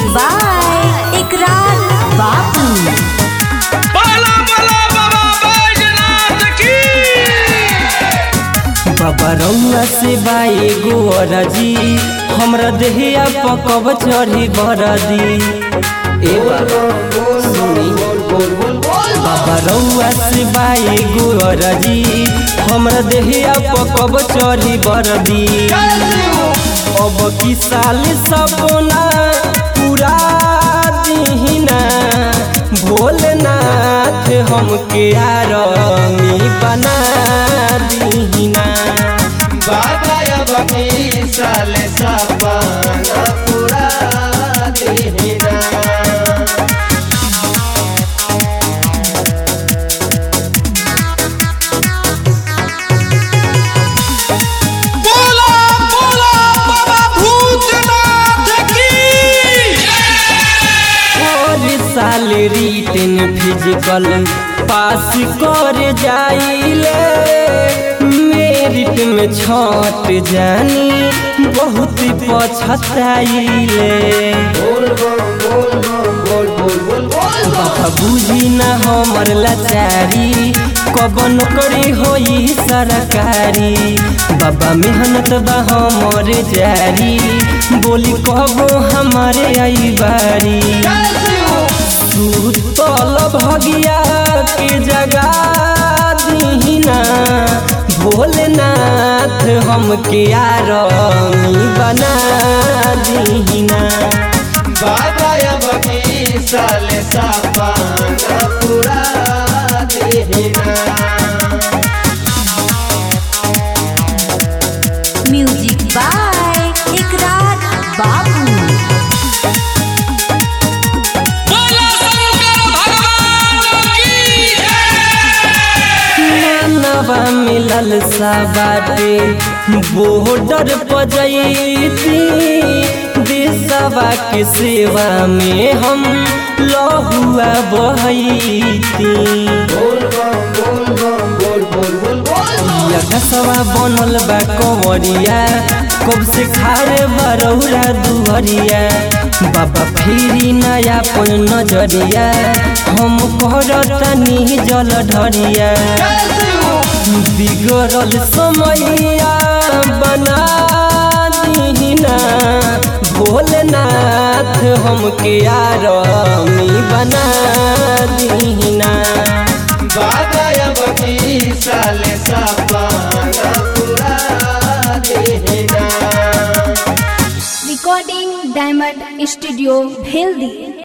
by इकरार बापू बाला बाला बाबा बैजनाथ की बाबा रउआ से बाई गोरजी हमरा देहिया पकब चढ़ी बरदी ए बाबा सुनी बाबा रउआ से बाई गोरजी हमरा देहिया पकब चढ़ी बरदी अब की साल सपना पूरा दीहिना भोलेनाथ हमके आरमी बना दीहिना बाबा अब की साल सपना पूरा देना बोला बोला बाबा भूतनाथ की और साल रिटन फिजिकल पास कर जाइले मेरिट में छट जानी बहुत पछताइले बोल बोल बोल बोल बोल बोल बोल बाबा बुझी न हमर लाचारी कबन करे होई सरकारी बाबा मेहनत बा हमर जारी बोली कबो हमारे आई बारी सुतल भगिया के जगा दीना भोलेनाथ हमके आरमी बना दीना बाबा अब की साल सपना पूरा देना म्यूजिक बाय इकरार बापू बोला शंकर भगवान की मानवा मिलल सा बाटे बॉर्डर पजैती देशवा के सेवा में हम लहुआ बहैती बोल बोल बोल बोल बोल बोल बोल यकसवा बनल बा कंवरिया कब से खारे बरौरा दुहरिया बाबा फिरी नया पन नजरिया हम करतनी जल ढरिया बिगड़ल समैया बना दीना भोलेनाथ हमके आरमी बना दीना बाबा अब की साल सपना पूरा देना recording diamond studio bheldi